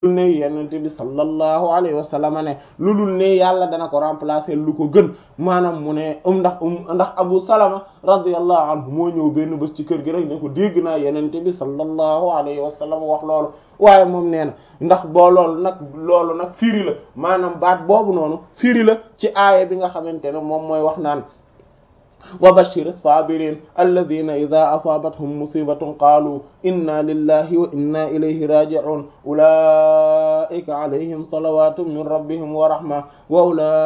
ne yenente bi sallallahu alayhi wa sallam ne lu dul ne yàlla dana ko remplacer lu ko gën maanaam mu ne um ndax um ndax abu salama radiyallahu anhu moo ñëw benn bés ci kër gi rek ne ko dégg naa yenente bi sallallahu alayhi wa sallam wax loolu waaye moom nee na ndax boo loolu nag loolu nag firi la maanaam baat boobu noonu firi la ci aaya bi nga xamante ne moom mooy wax naan wa bashir as-sabirin alladhina idha asabathum musibatun qalu inna lillahi wa inna ilayhi raji'un ulaika alayhim salawatun min rabbihim wa rahma wa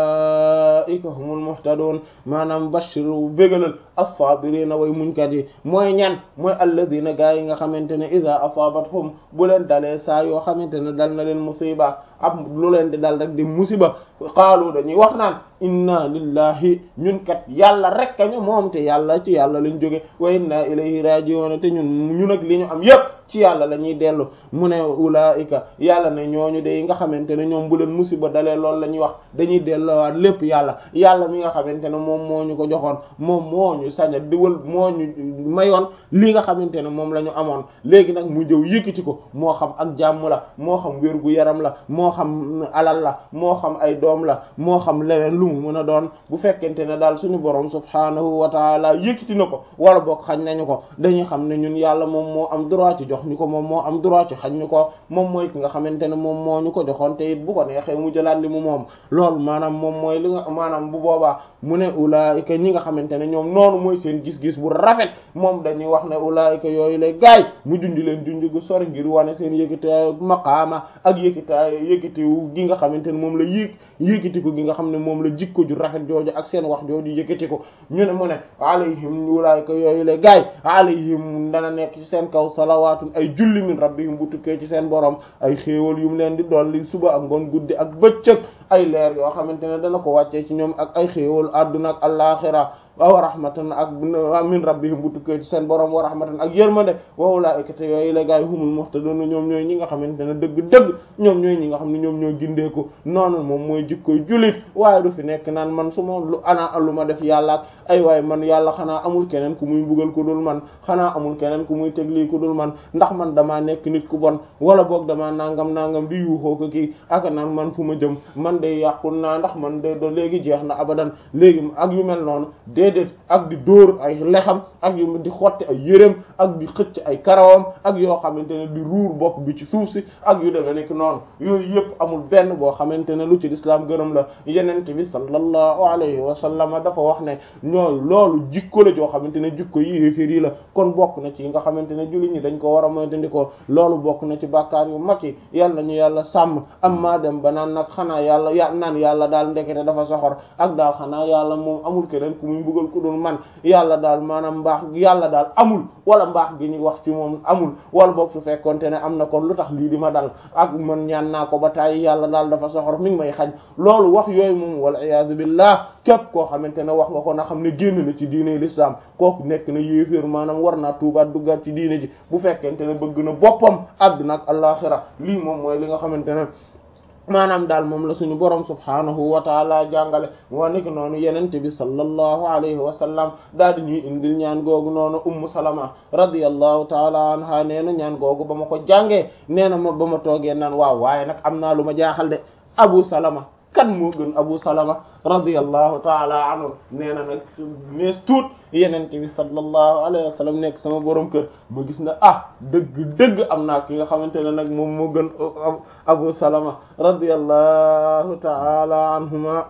ulaika humul muhtadun maanaam bashir bégalal as-sabirina way muñkat yi mooy ñan mooy alladhina gaa yi nga xamante ne idha asabathum bu leen dalee saa yoo xamante ne dal na leen musiba ab lu leen di dal rek di musiba qaalu dañuy wax naan inna lillahi ñun kat yàlla rek ñu moom te yàlla ci yàlla lañ jóge wa inna ilayhi raji'un te ñun ñun ak li ñu am yépp ci yàlla la ñuy dellu mu ne ulaika yàlla ne ñooñu de nga xamante ne ñoom bu leen musiba dalee loolu la ñuy wax dañuy delloowaat lépp yàlla yàlla mi nga xamante ne moom moo ñu ko joxoon moom moo ñu saña diwal moo ñu mayoon li nga xamante ne moom la ñu amoon léegi nag mu jëw yëkkati ko moo xam ak jàmm la moo xam wér gu yaram la moo xam alal la moo xam ay doom la moo xam leneen lu mu mën a doon bu fekkente ne daal suñu borom subhaanahu wa taala yëkkati na ko wala boog xañ nañu ko dañuy xam ne ñun yàlla moom moo am droit ci jox ñu ko moom moo am droit ci xañ ñu ko moom mooy ki nga xamante ne moom moo ñu ko joxoon te it bu ko neexee mu jëlaat li mu moom loolu maanaam moom mooy li nga maanaam bu boobaa mu ne ulaayika ñi nga xamante ne ñoom noonu mooy seen gis-gis bu rafet moom dañuy wax ne ulaayika yooyu lay gaay mu junj leen junj gu sori ngir wane seen yëkkitaayu maqaama ak yëkkitaayu yëkkitiwu gi nga xamante ne moom la yëg yëkkitiku gi nga xam ne moom la jikko ju rafet jooju ak seen wax jooju yëkkatiku ñu ne mu ne alayhim ulaayika yooyu lay gaay alayhim dana nekk ci seen kaw salawaatun ay julli min rabbihim bu tukkee ci seen borom ay xéewal yu mu leen di dolli suba ak ngoon guddi ak bëccëg ay leer yoo xamante ne dana ko wàccee ci ñoom ak ay xéewal adduna ak allaaxira wa rahmatan ak min rabbihim bu tukkee ci seen borom wa rahmatan ak yërmande wa ulaa'ika te yooyu la gaay humul muhtadun ñoom ñooy ñi nga xamante ne dëgg-dëgg ñoom ñooy ñi nga xam ne ñoom ñoo gindeeku noonu moom mooy jikkoy jullit waaye du fi nekk naan man su ma lu ana lu ma def yàlla ak ay waaye man yàlla xanaa amul keneen ku muy mbugal ku dul man xanaa amul keneen ku muy teglii ku dul man ndax man damaa nekk nit ku bon wala boog damaa nangam nangam di yuuxoo ko kii ak naan man fu ma jëm man day yàqul naa ndax man de do léegi jeex na abadan léegi ak yu mel noonu déedéet ak di dóor ay lexam ak yu di xotti ay yéreem ak di xëcc ay karawam ak yoo xamante ne di ruur bopp bi ci suuf si ak yu demee nekk noonu yooyu yëpp amul benn boo xamante ne lu ci lislaam gërëm la yenente bi sallallahu alayhi wa sallam dafa wax ne ñooy loolu jikko la joo xamante ne jikko yi yéeféer yi la kon bokk na ci yi nga xamante ne jullit ñi dañ ko war a moytandikoo loolu bokk na ci bàkkaar yu mag yi yal nañu yàlla sàmm am maa dem ba naan nag xanaa yàlla ya naan yàlla daal ndekete dafa soxor ak daal xanaa yàlla moom amul keneen ku muy buggal ku dul man yàlla daal maanaam mbaax yàlla daal amul wala mbaax gi ñuy wax ci moom amul wala boog su fekkonte ne am na kon lu tax lii di ma dal ak man ñaan naa ko ba tàyyi yàlla daal dafa soxor mi ngi may xañ loolu wax yooyu moom wal iyaazu billah képp koo xamante ne wax nga ko na xam ne génn na ci diine l'islam kooku nekk na yéeféer maanaam war naa tuubaat duggaat ci diine ji bu fekkente ne bëgg na boppam àdduna ak alaxira lii moom mooy li nga xamante ne maanaam daal moom la suñu borom subhaanahu wa taala jàngale moo nekk noonu yenente bi sallallahu alayhi wa sallam daal di ñuy indil ñaan googu noonu ummu salama radiyallahu taala anha nee na ñaan googu ba ma ko jàngee nee na ma ba ma toogee naan waaw waaye nag am naa lu ma jaaxal de abu salama kan moo gën abu salama radiyallahu taala anhu nee na nag nees tuut yenente bi sallallahu alayhi wa sallam nekk sama borom kër ma gis na ah dëgg dëgg am naa ki nga xamante ne nag moom moo gën abu salama radiyallahu taala anhuma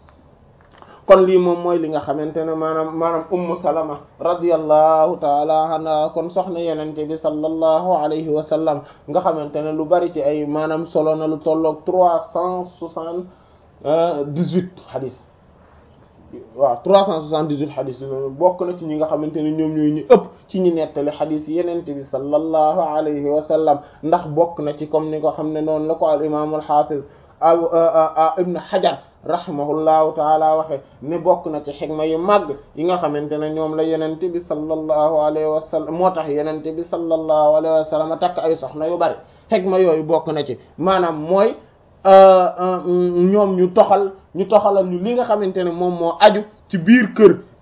kon lii moom mooy li nga xamante ne maanaam maanaam ummu salama radiyallahu taala anha kon soxna yenente bi sallallahu alayhi wa sallam nga xamante ne lu bari ci ay maanaam solo na lu tolloog trois cent soixante dix-huit xadis waaw trois cent soixante-dix-huit xadis yi bokk na ci ñi nga xamante ne ñoom ñooy ñu ëpp ci ñi nettali xadis yenente bi sallallahu alayhi wa sallam ndax bokk na ci comme ni ko xam ne noonu la ko al imam al hafiz abu ibn hajar rahimahullahu taala waxe ne bokk na ci xikma yu màgg yi nga xamante ne ñoom la yenente bi sallallahu alayhi wa sallam moo tax yenente bi sallallahu alayhi wa sallam takk ay soxna yu bari xikma yooyu bokk na ci maanaam mooy ñoom ñu toxal ñu toxalal ñu li nga xamante ne moom moo aju ci biir kër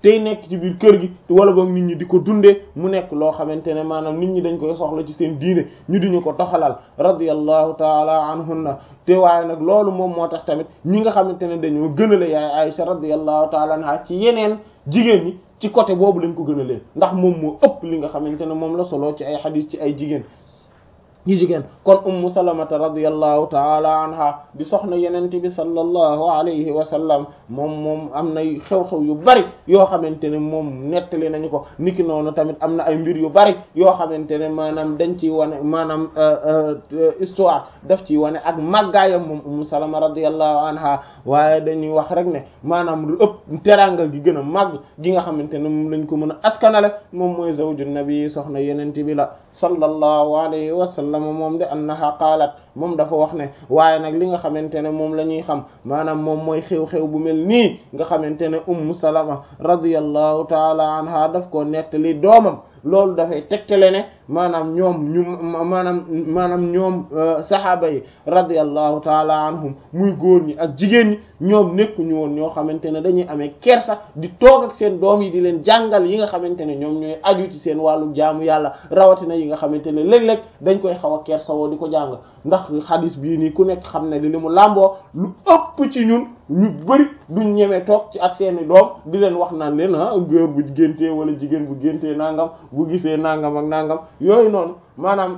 tey nekk ci biir kër gi wala boog nit ñi di ko dundee mu nekk loo xamante ne maanaam nit ñi dañ koy soxla ci seen diine ñu diñu ko toxalal radiyallahu taala anhunna te waaye nag loolu moom moo tax tamit ñi nga xamante ne dañoo gënale yaay Aisha radiyallahu taala anha ci yeneen jigéen ñi ci côté boobu lañ ko gënalee ndax moom moo ëpp li nga xamante ne moom la solo ci ay xadiis ci ay jigéen yi jigéen kon ummu salamata radiyallahu taala anha di soxna yenente bi sallallahu alayhi wa sallam moom moom am na xew-xew yu bari yoo xamante ne moom nettali nañu ko niki noonu tamit am na ay mbir yu bari yoo xamante ne maanaam dañ ciy wane maanaam histoire daf ciy wane ak màggaayam moom ummu salama radiyallahu anha waaye dañuy wax rek ne maanaam lu ëpp teranga gi gën a màgg gi nga xamante ne moom lañ ko mën a askanale moom mooy zawju nabi soxna yenente bi la sallallahu alayhi wa sallam moom de annaha qaalat moom dafa wax ne waaye nag li nga xamante ne moom la ñuy xam maanaam moom mooy xew-xew bu mel nii nga xamante ne ummu salama radiyallahu taala anha daf ko nettali doomam loolu dafay tegtale ne maanaam ñoom ñu maanaam maanaam ñoom saxaaba yi radiyallahu taala anhum muy góor ñi ak jigéen ñi ñoom nekkuñu woon ñoo xamante ne dañuy amee kersa di toog ak seen doom yi di leen jàngal yi nga xamante ne ñoom ñooy aju ci seen wàllu jaamu yàlla rawatina yi nga xamante ne léeg-léeg dañ koy xaw a kersa woo di ko jàng ndax xadis bii nii ku nekk xam ne li li mu làmboo lu ëpp ci ñun ñu bari duñ ñemee toog ci ak seeni doom di leen wax naan leen ah góor bu géntee wala jigéen bu géntee nangam bu gisee nangam ak nangam yooyu noonu maanaam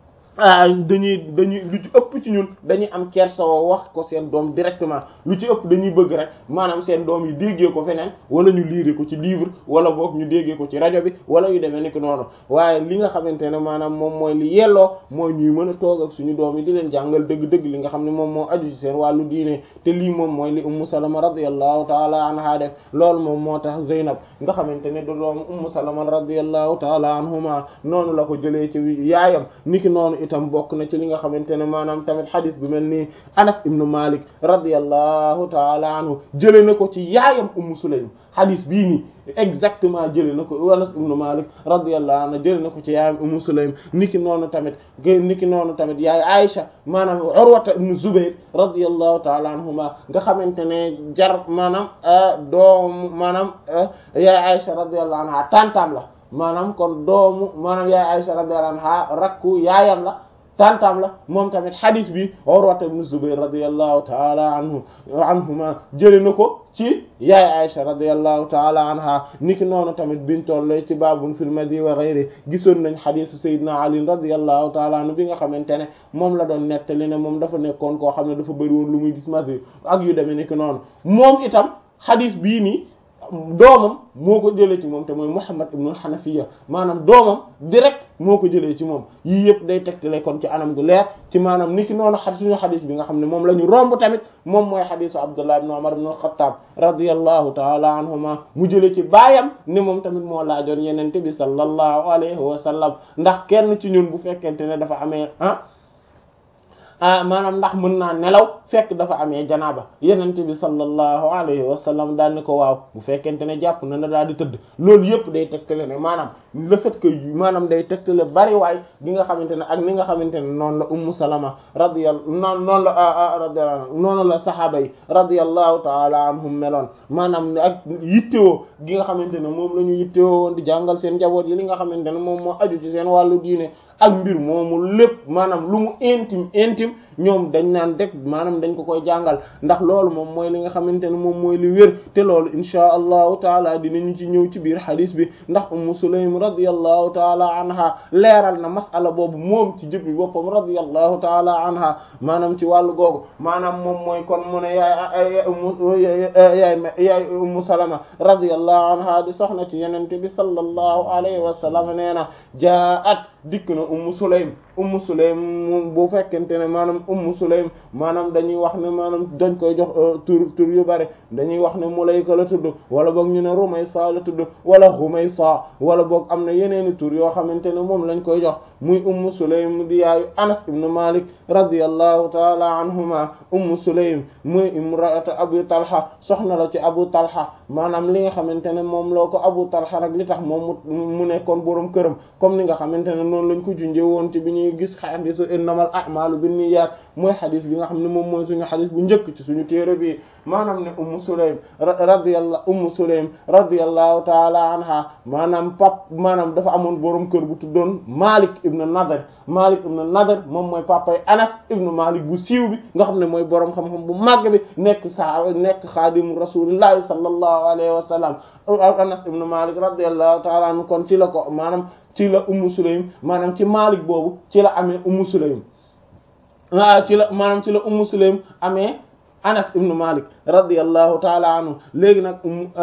dañuy dañuy lu ci ëpp ci ñun dañuy am kersa woo wax ko seen doom directement lu ci ëpp dañuy bëgg rek maanaam seen doom yi déggee ko feneen wala ñu liire ko ci livre wala boog ñu déggee ko ci rajo bi wala yu demee ni ko noonu waaye li nga xamante ne maanaam moom mooy li yelloo mooy ñuy mën a toog ak suñu doom yi di leen jàngal dëgg-dëgg li nga xam ne moom moo aju ci seen wàllu diine te lii moom mooy li ummu salama radiyallahu taala anha def loolu moom moo tax Zeynab nga xamante ne da doomu ummu salama radiyallahu taala anhuma noonu la ko jëlee ci yaayam niki noonu itam bokk na ci li nga xamante ne maanaam tamit xadis bu mel nii Anas ibnu Malik radiyallahu taala anhu jëlee na ko ci yaayam Ummu Sulaym xadis bii nii exactement jëlee na ko Anas ibnu Malik radiyallahu anhu jëlee na ko ci yaayam Ummu Sulaym niki noonu tamit niki noonu tamit yaay Aisha maanaam Urwata ibnu Zubayr radiyallahu taala anhuma nga xamante ne jar maanaam doomu maanaam yaay Aisha radiyallahu anha tantam la maanaam kon doomu maanaam yaay Aisha radiyallahu anha rakku yaayam la tantam la moom tamit hadith bi Urwata ibn Zubayr radiyallahu ta'ala anhu anhuma jëlee na ko ci yaay Aisha radiyallahu ta'ala anha niki noonu tamit biñ toll ci babun fil madi wa ghayri gisoon nañ hadith Seydina Ali radiyallahu ta'ala anhu bi nga xamante ne moom la doon nettali ne moom dafa nekkoon koo xam ne dafa bëri woon lu muy gis madi ak yu demee niki noonu moom itam hadith bii nii doomam moo ko jëlee ci moom te mooy Muhammad ibn al-Hanafiya maanaam doomam direct moo ko jëlee ci moom yii yëpp day tegtale kon ci anam gu leer ci maanaam ni ki noonu xa suñu xadis bi nga xam ne moom la ñu romb tamit moom mooy xadisu Abdullah ibn Umar ibn al-Khattab radiyallahu taala anhuma mu jëlee ci baayam ni moom tamit moo laajoon yenente bi sallallahu alayhi wa sallam ndax kenn ci ñun bu fekkente ne dafa amee ah ah maanaam ndax mën naa nelaw fekk dafa amee janaaba yenente bi sallallahu alayhi wa sallam daal ni ko waaw bu fekkente ne jàpp na na daal di tëdd loolu yëpp day tegtale ne maanaam le fait que maanaam day tegtale bari waay gi nga xamante ne ak ni nga xamante ne noonu la ummu salama radiyallahu noonu noonu la radiyallahu noonu la sahaaba yi radiyallahu taala anhum meloon maanaam ak yittewoo gi nga xamante ne moom la ñu yittewoo woon di jàngal seen njaboot yi li nga xamante ne moom moo aju ci seen wàllu diine ak mbir moomu lépp maanaam lu mu intime intime ñoom dañ naan rek maanaam dañ ko koy jàngal ndax loolu moom mooy li nga xamante ne moom mooy li wér te loolu inchaa allahu taala dinañu ci ñëw ci biir xadis bi ndax ummu sulaym radiyallahu taala anha leeral na masala boobu moom ci jëppi boppam radiyallahu taala anha maanaam ci wàllu googu maanaam moom mooy kon mu ne yaay ummu yaay yaay ummu salama radiyallahu anha di soxna ci yenente bi sallallahu alayhi wa sallam nee na jaat dikk na ummu sulaym ummu sulaym bu fekkente ne maanaam ummu sulaym maanaam dañuy wax ne maanaam dañ koy jox tur tur yu bari dañuy wax ne mulayka la tudd wala boog ñu ne rumaysa la tudd wala xumaysa wala boog am na yeneeni tur yoo xamante ne moom lañ koy jox muy ummu sulaym di yaayu anas ibn malik radiyallahu taala anhuma ummu sulaym muy imraatu abu talha soxna la ci abu talha maanaam li nga xamante ne moom loo ko abu talha nag li tax moom mu nekkoon boroom këram comme ni nga xamante ne noonu lañ ko junjee woon ci bi ñuy gis xadisu innamal a'malu binniyat mooy xadis bi nga xam ne moom mooy suñu xadis bu njëkk ci suñu téere bi maanaam ne ummu sulaym radiyallahu ummu sulaym radiyallahu taala anha maanaam pap maanaam dafa amoon boroom kër bu tuddoon malik ibn nadr malik ibn nadr moom mooy papay anas ibn malik bu siiw bi nga xam ne mooy boroom xam-xam bu màgg bi nekk sa nekk xaadimu rasulillahi sallallahu alayhi wa sallam anas ibn malik radiyallahu taala anhu kon ci la ko maanaam ci la ummu sulaym maanaam ci malik boobu ci la amee ummu sulaym waaw ci la maanaam ci la ummu sulaym amee anas ibnu malik radiyallahu taala anhu léegi nag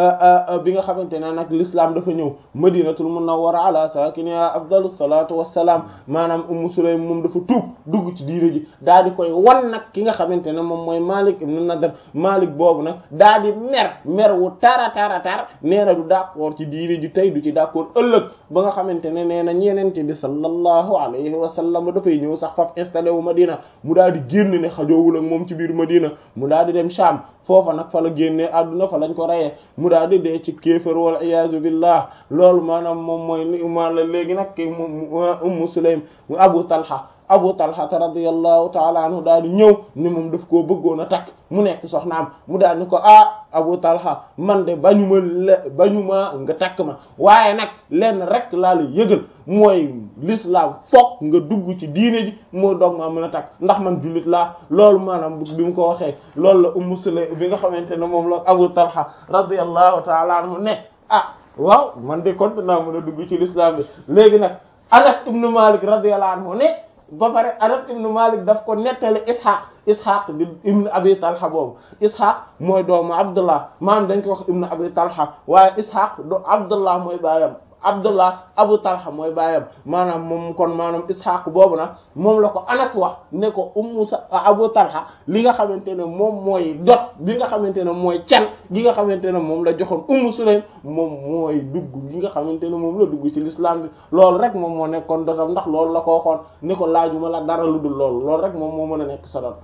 bi nga xamante ne nag l'islam dafa ñëw madinatul munawwara ala sakiniha afdalu salatu wassalaam maanaam ummu sulaym moom dafa tuub dugg ci diine ji daa di koy wan nag ki nga xamante ne moom mooy malik ibnu nadr malik boobu nag daa di mer mer wu tara tara tar nee na du d'accord ci diine ji tey du ci d'accord ëllëg ba nga xamante ne nee na ñeenente bi sallallahu alayhi wa sallam dafay ñëw sax faf installé wu madina mu daal di génn ne xajoowul ak moom ci biir madina mu daal di dem Sham foofa nag fa la génnee àdduna fa lañ ko reyee mu daal di dee ci kéefër wal iyaazu billah loolu maanaam moom mooy li ma la léegi nag ki ummu sulaym abu talha abu talha radiyallahu taala anhu daal di ñëw ni moom daf koo bëggoon a takk mu nekk soxnaam mu daal ni ko ah abu talha man de bañu ma le bañu ma nga takk ma waaye nag lenn rek laa la yëgal mooy l'islam foog nga dugg ci diine ji moo doog maa mën a takk ndax man jullit laa loolu maanaam bi mu ko waxee loolu la ummu sulaym bi nga xamante ne moom la abu talha radiyallahu taala anhu ne ah waaw man de kon naa mën a dugg ci l'islam bi léegi nag anas ibnu malik radiyallahu anhu ne ba pare anas ibnu malik daf ko nettali ishaq ishaq di ibnu abi talha boobu ishaq mooy doomu abdullah maanaam dañ ko wax ibnu abi talha waaye ishaq do abdullah mooy baayam abdullah abu talha mooy baayam maanaam moom kon maanaam ishaq boobu nag moom la ko anas wax ne ko ummu sa abu talha li nga xamante ne moom mooy dot bi nga xamante ne mooy can gi nga xamante ne moom la joxoon ummu sulaym moom mooy dugg gi nga xamante ne moom la dugg ci l'islam bi loolu rek moom moo nekkoon dotam ndax loolu la ko waxoon ne ko laajuma la dara lu dul loolu loolu rek moom moo mën a nekk sa dot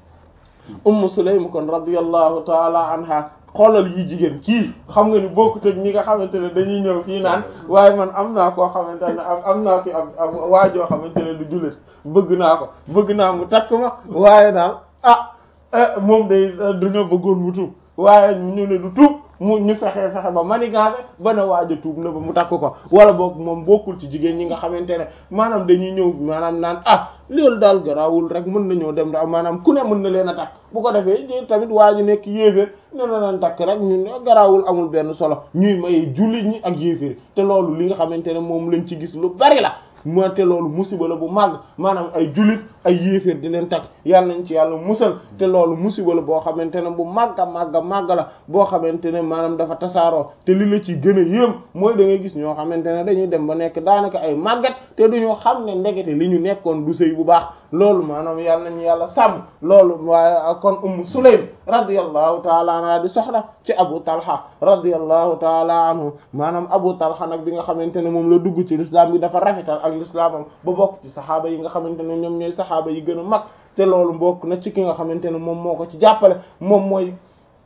ummu sulaym kon radiyallahu taala anha xoolal yi jigéen kii xam nga ni bokkut ak ñi nga xamante ne dañuy ñëw fii naan waaye man am naa koo xamante ne am am naa fi am am waajoo xamante ne du jullit bëgg naa ko bëgg naa mu takk ma waaye daal ah moom day dañoo bëggoon mu tuub waaye ñu ne du tuub mu ñu fexe fexe ba manigaase ba na waaj a tuub na ba mu takk ko wala boog moom bokkul ci jigéen ñi nga xamante ne maanaam dañuy ñëw maanaam naan ah loolu daal garaawul rek mën nañoo dem da maanaam ku ne mën na leen a takk bu ko defee tamit waa ji nekk yéeféer ne na leen takk rek ñun garaawul amul benn solo ñuy may jullit ñi ak yéeféer te loolu li nga xamante ne moom lañ ci gis lu bari la moo te loolu musiba la bu màgg maanaam ay jullit ay yéeféer di leen takk yàlla nañ ci yàlla musal te loolu musiba la boo xamante ne bu màgga màgga màgga la boo xamante ne maanaam dafa tasaaroo te li la ci gën a yéem mooy da ngay gis ñoo xamante ne dañuy dem ba nekk daanaka ay màggat te duñoo xam ne ndekete li ñu nekkoon du sëy bu baax loolu maanaam yàlla nañu yàlla sàmm loolu waaye kon ummu sulaym radiyallahu taala anha di soxla ci abu talha radiyallahu taala anhu maanaam abu talha nag bi nga xamante ne moom la dugg ci l'islam bi dafa rafetal ak l'islamam ba bokk ci saxaaba yi nga xamante ne ñoom ñooy saxaaba yi gën a mag te loolu bokk na ci ki nga xamante ne moom moo ko ci jàppale moom mooy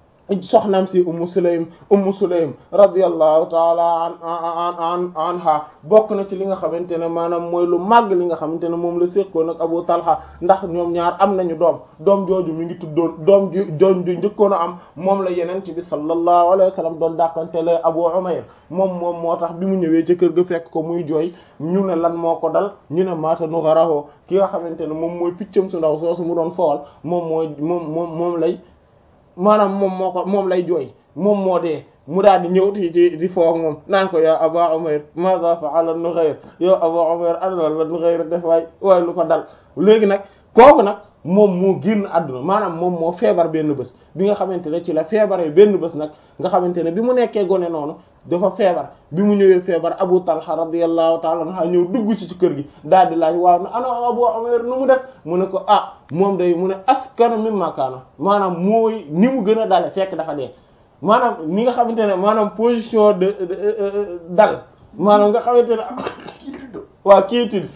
soxnaam si ummu sulaym ummu sulaym radiyallahu taala an an anha bokk na ci li nga xamante ne maanaam mooy lu màgg li nga xamante ne moom la séqoon ak abu talha ndax ñoom ñaar am nañu doom doom jooju mi ngi tuddoon doom ju doom ju njëkkoon a am moom la yeneen ci bi sallallahu alayhi wa sallam doon dàqantele abu umayr moom moom moo tax bi mu ñëwee ca kër ga fekk ko muy jooy ñu ne lan moo ko dal ñu ne maata nu xaraxoo ki nga xamante ne moom mooy piccam su ndaw soosu mu doon fowal moom mooy moom moom moom lay maanaam moom moo ko moom lay jooy moom moo dee mu daal di ñëw ci ci di foog moom naan ko yaa Aba Umayr maza fa'ala Nughayr yow Aba Umayr ana la Nughayr def waay waaye lu ko dal léegi nag kooku nag moom moo génn àdduna maanaam moom moo feebar benn bés bi nga xamante ne ci la feebaree benn bés nag nga xamante ne bi mu nekkee gone noonu dafa feebar bi mu ñëwee feebar Abu Talha radiyallahu ta'ala anhu ñëw dugg ci ci kër gi daal di laaj waaw na ana Abu Umayr nu mu def mu ne ko ah moom day mu ne askana mimma kaana maanaam mooy ni mu gën a dale fekk dafa dee maanaam ni nga xamante ne maanaam position de dal maanaam nga xamante ne waa quiétude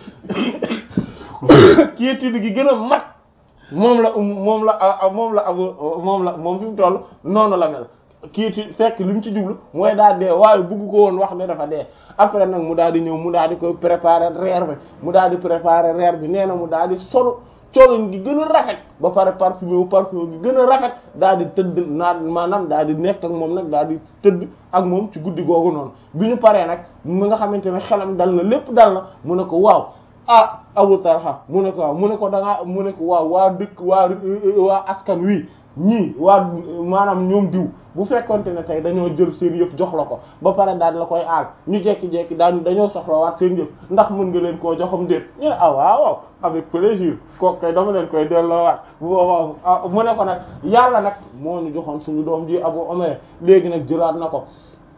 quiétude gi gën a mat moom la moom la moom la abu moom la moom fi mu toll noonu la mel quiétude fekk li mu ci jublu mooy daal dee waaye bugg ko woon wax ne dafa dee après nag mu daal di ñëw mu daal di koy préparer reer bi mu daal di préparer reer bi nee na mu daal di solo colin gi gën a rafet ba pare parfumé wu parfumé gi gën a rafet daal di tëdd naan maanaam daal di nekk ak moom nag daal di tëdd ak moom ci guddi googu noonu bi ñu paree nag mu nga xamante ne xelam dal na lépp dal na mu ne ko waaw ah Abu Talha mu ne ko waaw mu ne ko da ngaa mu ne ko waaw waa dëkk waa waa askan wi ñii waa maanaam ñoom diw bu fekkonte ne tey dañoo jël seen yëpp jox la ko ba pare daal la koy aal ñu jekki-jekki daan dañoo soxlawaat seen yëpp ndax mën nga leen koo joxam déet ñu ne ah waaw waaw avec plaisir kooku kay dama leen koy delloowaat bu boobaa mu ne ko nag yàlla nag moo ñu joxoon suñu doom ji Abu Umayr léegi nag jëlaat na ko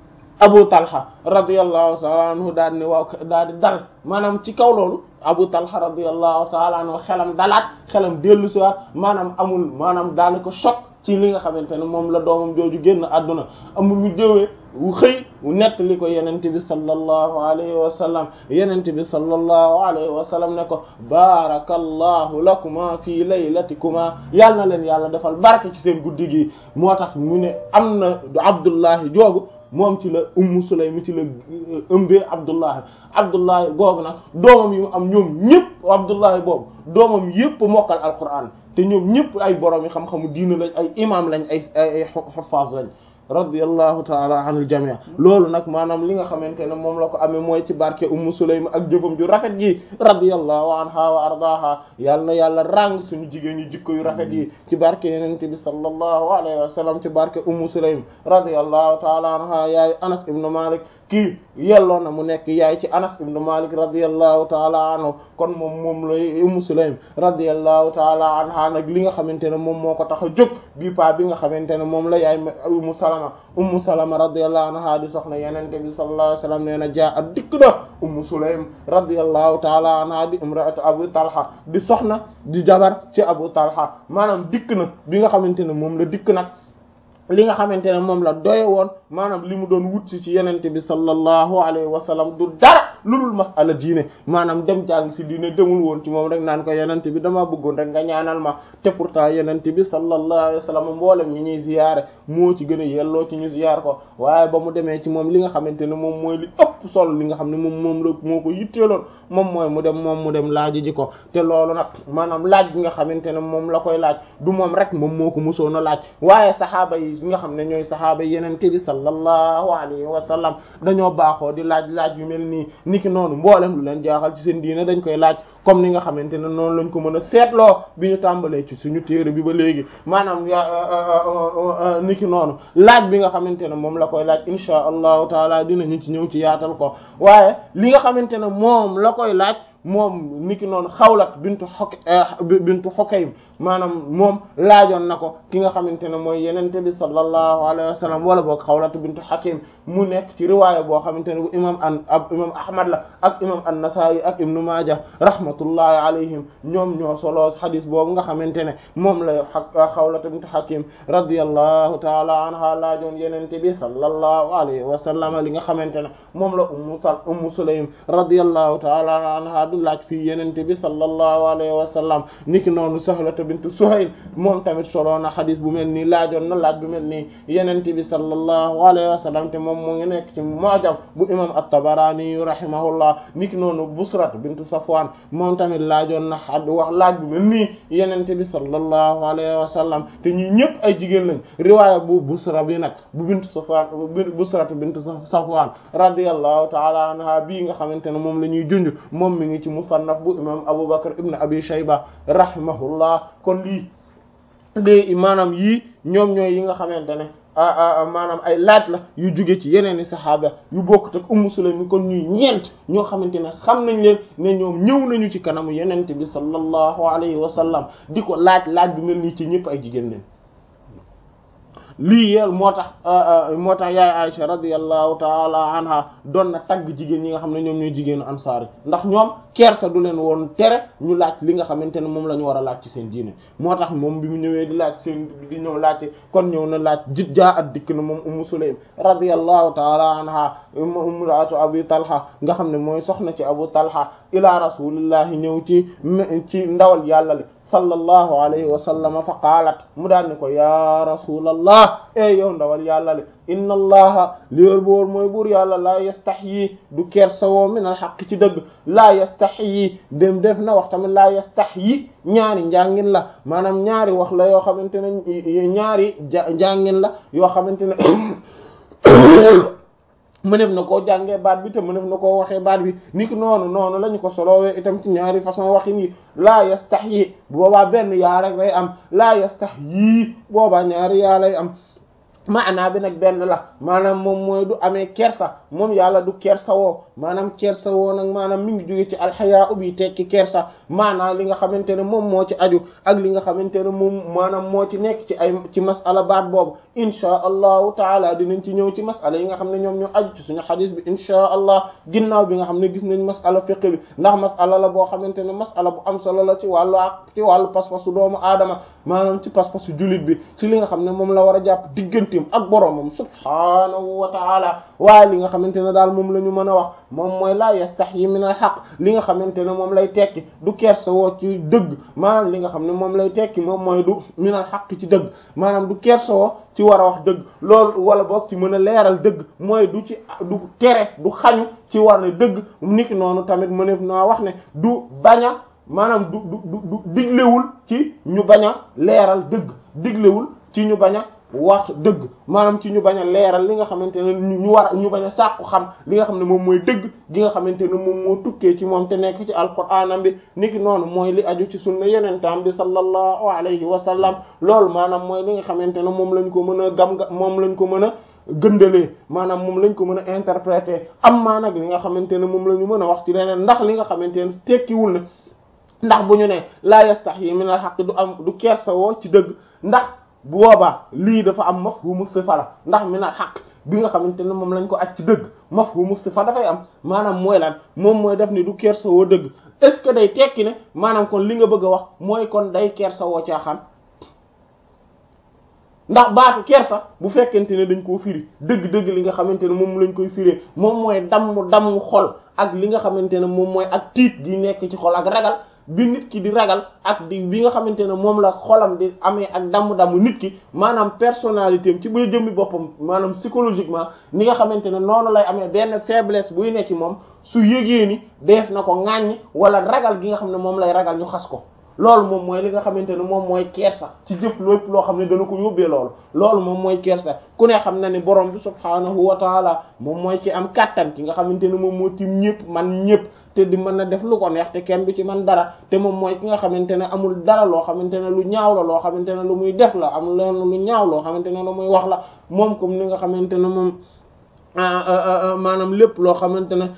Abu Talha radiyallahu ta'ala anhu daal ne waaw daal di dal maanaam ci kaw loolu Abu Talha radiyallahu ta'ala anhu xelam dalaat xelam dellu si waat maanaam amul maanaam daal ko choc ci li nga xamante ne moom la doomam jooju génn àdduna amul mu jëwee wu xëy nett li ko yenente bi sallallahu alayhi wa sallam yenente bi sallallahu alayhi wa sallam ne ko barakallahu lakuma fi laylatikuma yal na leen yàlla defal barke ci seen guddi gi moo tax mu ne am na Abdullahi joogu moom ci la ummu sulaym ci la ëmbee abdullahi abdullahi googu nag doomam yi mu am ñoom ñëpp abdullahi boobu doomam yëpp mokkal alquran te ñoom ñëpp ay borom yi xam-xamu diina lañ ay imam lañ ay ay xafaas lañ radiyallahu taala anil jamii loolu nag maanaam li nga xamante ne moom la ko amee mooy ci barke ummu sulaym ak jëfam ju rafet ji radiyallahu anha wa ardaha yàlla na yàlla ràng suñu jigéen ñi jikko yu rafet yi ci barke yenente bi sallallahu alayhi wa sallam ci barke ummu sulaym radiyallahu taala anha yaay anas ibnu malik kii yelloo na mu nekk yaay ci anas ibnu malik radiyallahu taala anhu kon moom moom lay ummu sulaym radiyallahu taala anha nag li nga xamante ne moom moo ko tax a jóg bii pa bi nga xamante ne moom la yaay ummu salama ummu salama radiyallahu anha di soxna yenente bi sallallahu alayhi wasallam nee na jaa at dikk na ummu sulaym radiyallahu taala anha di imraatu abu talha di soxna di jabar ci abu talha maanaam dikk na bi nga xamante ne moom la dikk nag li nga xamante ne moom la doye woon maanaam li mu doon wut si ci yenente bi sallallahu alayhi wa sallam du dara lu dul masala diine maanaam dem jàng si diine demul woon ci moom rek naan ko yenente bi dama bëggoon rek nga ñaanal ma te pourtant yenente bi sallallahu alayhi wa sallam mboolem ñi ñuy ziyaare moo ci gën a yelloo ci ñu ziyaar ko waaye ba mu demee ci moom li nga xamante ne moom mooy li ëpp solo li nga xam ne moom moom la moo ko yitteeloon moom mooy mu dem moom mu dem laaj ji ko te loolu nag maanaam laaj bi nga xamante ne moom la koy laaj du moom rek moom moo ko musoon a laaj waaye saxaaba yi nga xam ne ñooy saxaaba yenente bi sallallahu alayhi wa sallam dañoo baaxoo di laaj laaj yu mel nii niki noonu mboolem lu leen jaaxal ci seen diine dañ koy laaj comme ni nga xamante ne noonu lañ ko mën a seetloo bi ñu tàmbalee ci suñu téere bi ba léegi maanaam niki noonu laaj bi nga xamante ne moom la koy laaj insha allahu taala dinañu ci ñëw ci yaatal ko waaye li nga xamante ne moom la koy laaj moom niki noonu xawlat bintu xok bintu xokaym maanaam moom laajoon na ko ki nga xamante ne mooy yenente bi sallallahu alayhi wa sallam wala boog xawlat bintu hakim mu nekk ci riwaaya boo xamante ne bu imam an ab imam ahmad la ak imam an-nasa'i ak ibnu majah rahmatullahi alayhim ñoom ñoo solo xadis boobu nga xamante ne moom la xawlat bintu hakim radiyallahu taala anha laajoon yenente bi sallallahu alayhi wa sallam li nga xamante ne moom la ummu sal ummu sulaym radiyallahu taala anha du laaj fii yenente bi sallallahu alayhi wa sallam niki noonu sahlata bintu suhayl moom tamit solo na xadis bu mel nii laajoon na laaj bu mel nii yenente bi sallallahu alayhi wa sallam te moom mu ngi nekk ci mu'jam bu imam at-tabarani rahimahullah niki noonu busrat bintu safwan moom tamit laajoon na xad wax laaj bu mel nii yenente bi sallallahu alayhi wa sallam te ñii ñëpp ay jigéen lañ riwaaya bu busra bi nag bu bintu safwan busrat bintu safwan radiyallahu ta'ala anha bii nga xamante ne moom la ñuy junj moom mi ngi ci musannaf bu imam Abu Bakr ibn Abi Shayba rahimahullah kon lii de maanaam yii ñoom ñooy yi nga xamante ne maanaam ay laaj la yu jóge ci yeneen i saxaaba yu bokkut ak Ummu Sulaym kon ñuy ñeent ñoo xamante ne xam nañ leen ne ñoom ñëw nañu ci kanamu yenente bi sallallahu alayhi wa sallam di ko laaj laaj bu mel nii ci ñëpp ay jigéen leen lii yeel moo tax moo tax yaay Aisha radiyallahu taala anha doon na tagg jigéen ñi nga xam ne ñoom ñooy jigéenu ansaar yi ndax ñoom kersa du leen woon tere ñu laaj li nga xamante ne moom la ñu war a laaj ci seen diine moo tax moom bi mu ñëwee di laaj seen di ñëw laaj kon ñëw na laaj jit jaa at dikk na moom Ummu Sulaym radiyallahu taala anha umraatu Abi Talha nga xam ne mooy soxna ci Abu Talha ila rasulillahi ñëw ci ci ndawal yàlla li sallallahu alayhi wa sallam fa qaalat mu daan ne ko ya rasulallah e yow ndawal yàlla li inna allaha liwér boor mooy buur yàlla laa yastahyi du kersawoo min al haqq ci dëgg laa yastahyi dem def na wax tamit laa yastahyi ñaari njàngin la maanaam ñaari wax la yoo xamante ne ñaari njàngin la yoo xamante ne mënef na koo jàngee baat bi te mënef na koo waxee baat bi ni ki noonu noonu la ñu ko solowee itam ci ñaari façon waxin yi laa yastahyi boobaa benn yaa rek lay am laa yastahyi boobaa ñaari yaa lay am maanaa bi nag benn la maanaam moom mooy du amee kersa moom yàlla du kersa woo maanaam kersa woo nag maanaam mi ngi jóge ci alxayaa ubi tekki kersa maanaam li nga xamante ne moom moo ci aju ak li nga xamante ne moom maanaam moo ci nekk ci ay ci masala baat boobu inchaa allahu taala dinañ ci ñëw ci masala yi nga xam ne ñoom ñoo aju ci suñu xadis bi inchaa allah ginnaaw bi nga xam ne gis nañ masala fiqh bi ndax masala la boo xamante ne masala bu am solo la ci wàllu ak ci wàllu pas-pasu doomu aadama maanaam ci pas-pasu jullit bi ci li nga xam ne moom la war a jàpp digganteem ak boroomam subhaanahu wa taala waaye li nga xamante ne daal moom la ñu mën a wax moom mooy laa yastahyi min al haqq li nga xamante ne moom lay tekki du kersa woo ci dëgg maanaam li nga xam ne moom lay tekki moom mooy du min al haqq ci dëgg maanaam du kersa woo ci war a wax dëgg loolu wala boog ci mën a leeral dëgg mooy du ci du tere du xañu ci war ne dëgg niki noonu tamit mëneef naa wax ne du bañ a maanaam du du du diglewul ci ñu bañ a leeral dëgg diglewul ci ñu bañ a wax dëgg maanaam ci ñu bañ a leeral li nga xamante ne ñu war ñu bañ a sàkku xam li nga xam ne moom mooy dëgg gi nga xamante ne moom moo tukkee ci moom te nekk ci alquraanam bi niki noonu mooy li aju ci sunna yenentam bi sallallahu alayhi wa sallam loolu maanaam mooy li nga xamante ne moom lañ ko mën a gam moom lañ ko mën a gëndalee maanaam moom lañ ko mën a interpréter am maa nag li nga xamante ne moom la ñu mën a wax ci leneen ndax li nga xamante ne tekkiwul ne ndax bu ñu ne laa yastahyi min al haqq du am du kersa woo ci dëgg ndax bu boobaa lii dafa am mafhumu sifa la ndax min al haqq bi nga xamante ne moom lañ ko aj ci dëgg mafhumu sifa dafay am maanaam mooy lan moom mooy def ni du kersa woo dëgg est-ce que day tekki ne maanaam kon li nga bëgg a wax mooy kon day kersa woo caaxaan ndax baatu kersa bu fekkente ne dañ koo firi dëgg-dëgg li nga xamante ne moom lañ koy firee moom mooy damm damm xol ak li nga xamante ne moom mooy ak tiit gi nekk ci xol ak ragal bi nit ki di ragal ak di bi nga xamante ne moom la xolam di amee ak damm-damm nit ki maanaam personnalité am ci bu jëmmi boppam maanaam psychologiquement ni nga xamante ne noonu lay amee benn faiblesse buy nekk ci moom su yëgee ni def na ko ŋàññ wala ragal gi nga xam ne moom lay ragal ñu xas ko loolu moom mooy li nga xamante ne moom mooy kersa ci jëf lépp loo xam ne dana ko yóbbee loolu loolu moom mooy kersa ku ne xam na ne borom bi subhaanahu wa taala moom mooy ci am kattan ki nga xamante ne moom moo tim ñëpp man ñëpp te di mën a def lu ko neex te kenn du ci man dara te moom mooy ki nga xamante ne amul dara loo xamante ne lu ñaaw la loo xamante ne lu muy def la amul leen lu ñaaw loo xamante ne lu muy wax la moom comme ni nga xamante ne moom maanaam lépp loo xamante ne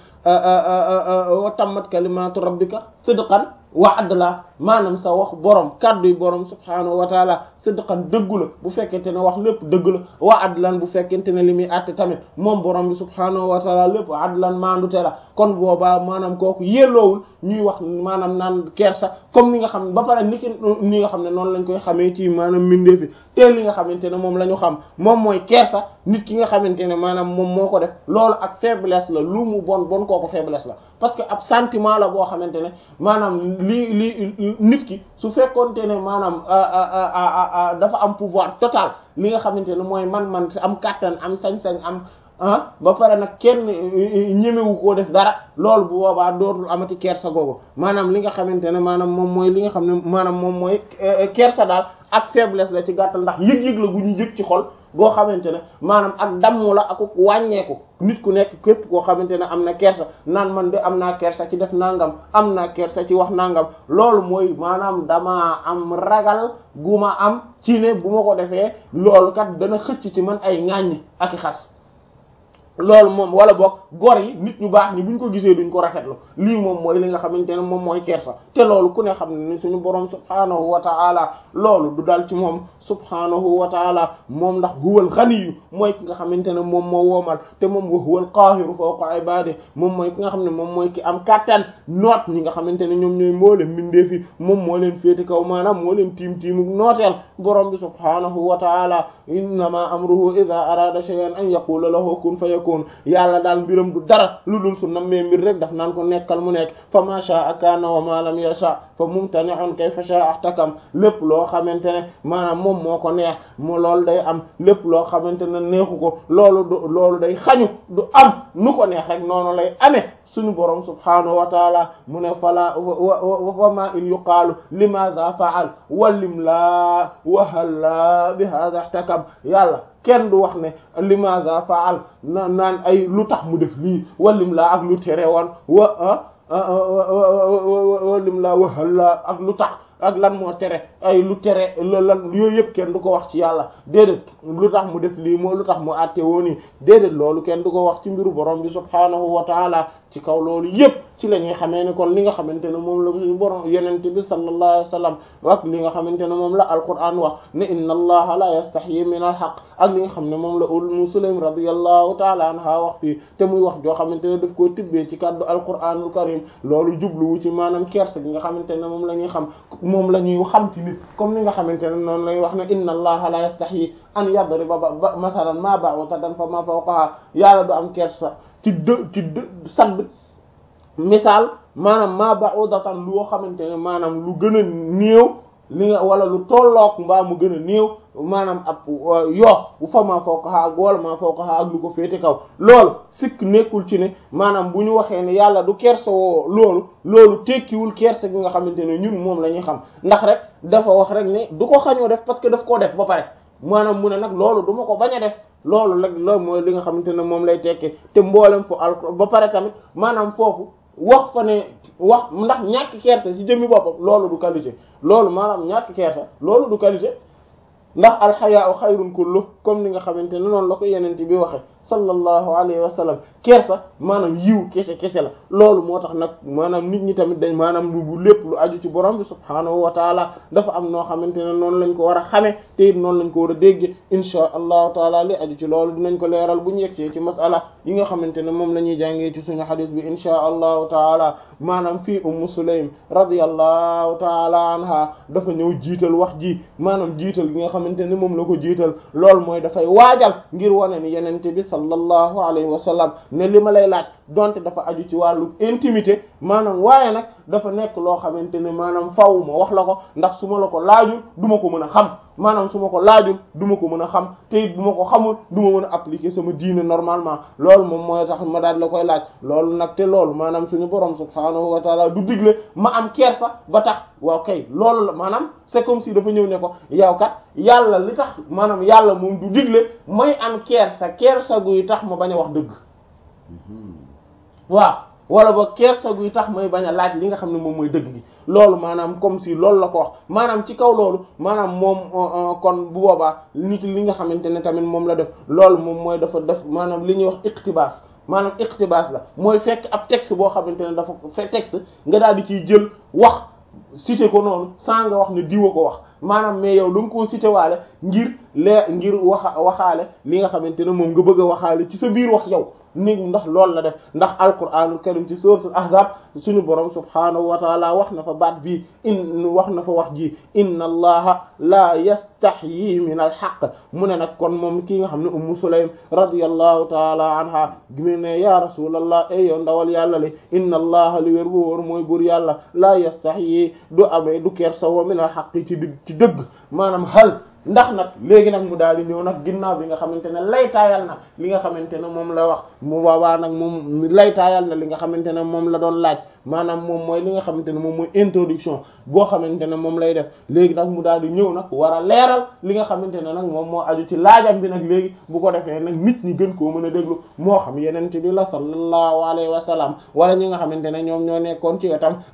wa tammat kalimatu rabbika sidqan wa adla maanaam sa wax borom kàddu yi borom subhaanahu wa taala sidqan dëggu la bu fekkente ne wax lépp dëgg la wa adlan bu fekkente ne li muy àtte tamit moom borom bi subhaanahu wa taala lépp adlan maandute la kon boobaa maanaam kooku yelloowul ñuy wax maanaam naan kersa comme ni nga xam ne ba pare ni ki ni nga xam ne noonu lañ koy xamee ci maanaam mbindee fi te li nga xamante ne moom la ñu xam moom mooy kersa nit ki nga xamante ne maanaam moom moo ko def loolu ak faiblesse la lu mu bon bon kooku faiblesse la parce que ab sentiment la boo xamante ne maanaam li li nit ki su fekkoonte ne maanaam dafa am pouvoir total li nga xamante ne mooy man-man am kàttan am sañ-sañ am ah ba pare nag kenn ñemewu koo def dara loolu bu boobaa dootul amati kersa googu maanaam li nga xamante ne maanaam moom mooy li nga xam ne maanaam moom mooy kersa daal ak faiblesse la ci gàttal ndax yëg-yëg la gu ñu yëg ci xol goo xamante ne maanaam ak damm la ak wàññeeku nit ku nekk képp koo xamante ne am na kersa naan man de am naa kersa ci def nangam am naa kersa ci wax nangam loolu mooy maanaam dama am ragal gu ma am ci ne bu ma ko defee loolu kat dana xëcc ci man ay ŋàññ ak i xas loolu moom wala boog gor yi nit ñu baax ñi buñ ko gisee duñ ko rafetlu lii moom mooy li nga xamante ne moom mooy kersa te loolu ku ne xam ne ni suñu borom subhaanahu wa ta'ala loolu du dal ci moom subhaanahu wa ta'ala moom ndax huwal ghaniyu mooy ki nga xamante ne moom moo woomal te moom wa huwal qaahiru fawqa ibaadihi moom mooy ki nga xam ne moom mooy ki am kattan noot ñi nga xamante ne ñoom ñooy mboolem mbindeef yi moom moo leen féete kaw maanaam moo leen tiim tiimu nooteel borom bi subhaanahu wa ta'ala innama amruhu idha arada shay'an an yaqula lahu kun fayakun yàlla daal mbiram du dara lu dul su nammee mbir rek daf naan ko nekkal mu nekk fa ma sha'a kana wa ma lam yasha fa mumtani'un kayfa sha'a ihtakam lépp loo xamante ne maanaam moom moo ko neex mu loolu day am lépp loo xamante ne neexu ko loolu du loolu day xañu du am nu ko neex rek noonu lay amee suñu borom subhaanahu wa taala mu ne fala wa ma in yuqaalu limadha fa'al walim laa wahalla bi hadha ihtakam yàlla kenn du wax ne limadha fa'al na naan ay lu tax mu def lii walim laa ak lu tere woon wa walim laa wahalla ak lu tax ak lan moo tere ay lu tere lan yooyu yëpp kenn du ko wax ci yàlla déedéet lu tax mu def lii moo lu tax mu àtte woon yi déedéet loolu kenn du ko wax ci mbiru borom bi subhaanahu wa taala ci kaw loolu yëpp ci la ñuy xamee ne kon li nga xamante ne moom la suñu borom yenente bi sallallahu alayhi wa sallam ak li nga xamante ne moom la alquran wax ne inna allaha la yastahyi min al haqq ak li nga xam ne moom la Ummu Sulaym radiyallahu taala anha wax fii te muy wax joo xamante ne daf koo tibbee ci kàddu alquranul karim loolu jubluwu ci maanaam kersa gi nga xamante ne moom la ñuy xam moom la ñuy xam ci nit comme ni nga xamante ne noonu lay wax ne inna allaha la yastahyi an yadriba ba masalan ma ba'udatan fa ma fawqaha yàlla du am kersa ci dë ci dë sadd misaal maanaam ma ba'udatan loo xamante ne maanaam lu gën a néew li nga wala lu tollook mbaa mu gën a néew maanaam ab yoo bu fa maa fawqaha ak wala maa fawqaha ak lu ko féete kaw loolu sikk nekkul ci ne maanaam bu ñu waxee ne yàlla du kersa woo loolu loolu tekkiwul kersa gi nga xamante ne ñun moom la ñuy xam ndax rek dafa wax rek ne du ko xañoo def parce que daf koo def ba pare maanaam mu ne nag loolu du ma ko bañ a def loolu rek loolu mooy li nga xamante ne moom lay tekkee te mboolem fu al ba pare tamit maanaam foofu wax fa ne wax ndax ñàkk kersa ci jëmmi boppam loolu du qualité loolu maanaam ñàkk kersa loolu du qualité ndax alxayaa xayrun kullu comme ni nga xamante ne noonu la ko yenente bi waxe sallallahu alayhi wa sallam kersa maanaam yiw kese kese la loolu moo tax nag maanaam nit ñi tamit dañ maanaam lu lépp lu aju ci borom bi subhaanahu wa taala dafa am noo xamante ne noonu lañ ko war a xame te it noonu lañ ko war a dégge insha allahu taala li aju ci loolu dinañ ko leeral bu ñu yegsee ci masala yi nga xamante ne moom la ñuy jàngee ci suñu xadis bi insha allahu taala maanaam fii ummu sulaym radiyallahu taala anha dafa ñëw jiital wax ji maanaam jiital gi nga xamante ne moom la ko jiital loolu mooy dafay waajal ngir wane ni yenente bi sallallahu alayhi wa sallam ne li ma lay laaj donte dafa aju ci wàllu intimité maanaam waaye nag dafa nekk loo xamante ne maanaam faw ma wax la ko ndax su ma la ko laajul du ma ko mën a xam maanaam su ma ko laajul du ma ko mën a xam te it bu ma ko xamul du ma mën a appliquer sama diine normalement loolu moom mooy tax ma daal la koy laaj loolu nag te loolu maanaam suñu borom subhaanahu wa taala du digle ma am kersa ba tax waaw kay loolu la maanaam c'est comme si dafa ñëw ne ko yow kat yàlla li tax maanaam yàlla moom du digle may am kersa kersa guy tax ma bañ a wax dëgg waaw wala ba kersa guy tax may bañ a laaj li nga xam ne moom mooy dëgg gi loolu maanaam comme si loolu la ko wax maanaam ci kaw loolu maanaam moom kon bu boobaa nit li nga xamante ne tamit moom la def loolu moom mooy dafa def maanaam li ñuy wax iqtibaas maanaam iqtibaas la mooy fekk ab texte boo xamante ne dafa fe texte nga daal di ciy jël wax cité ko noonu sans nga wax ne diwa ko wax maanaam mais yow da nga koo cité waale ngir lee ngir waxa waxaale li nga xamante ne moom nga bëgg a waxaale ci sa biir wax yow ni ndax loolu la def ndax alquranul karim ci suratul ahzab suñu borom subhaanahu wa taala wax na fa baat bii in wax na fa wax ji inna allaha la yastahyi min al haqq mu ne nag kon moom kii nga xam ne ummu sulaym radiyallahu taala anha gime ne ya rasulallah ay yow ndawal yàlla li inna allaha li wér bu wóor mooy buur yàlla la yastahyi du amee du kersa wa min al haqq ci ci dëgg maanaam hal ndax nag léegi nag mu daal di ñëw nag ginnaaw bi nga xamante ne laytaayal na li nga xamante ne moom la wax mu boobaa nag moom laytaayal na li nga xamante ne moom la doon laaj maanaam moom mooy li nga xamante ne moom mooy introduction boo xamante ne moom lay def léegi nag mu daal di ñëw nag war a leeral li nga xamante ne nag moom moo aju ci laajam bi nag léegi bu ko defee nag nit ñi gën koo mën a déglu moo xam yeneen bi la sallallahu alayhi wa sallam wala ñi nga xamante ne ñoom ñoo nekkoon ci wetam